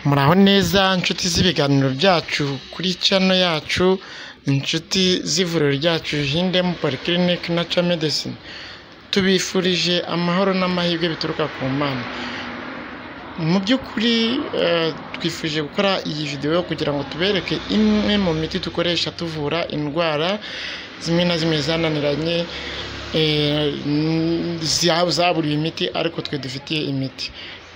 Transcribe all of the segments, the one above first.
Muraho neza nshuti z'ibiganiro byacu kuri channel yacu, inshuti z'ivuriro ryacu Hidden Polyclinic Natural Medecine, tubifurije amahoro n'amahirwe bituruka ku Mana. Mu by'ukuri eh, twifuje gukora iyi video kugira ngo tubereke imwe mu miti dukoresha tuvura indwara zimwe na zimwe zananiranye eh, n- za- zaburiwe imiti ariko twe dufitiye imiti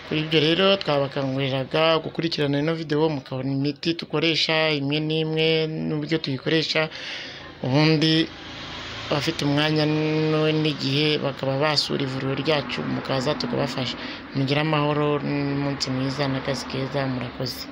kuri ibyo rero twabakanguriraga gukurikirana ino video mukabona imiti dukoresha imwe n'imwe n'uburyo tuyikoresha ubundi abafite umwanya n- n'igihe bakaba basura ivuriro ryacu mukaza tukabafasha mugire amahoro n'umunsi mwiza n'akazi keza murakoze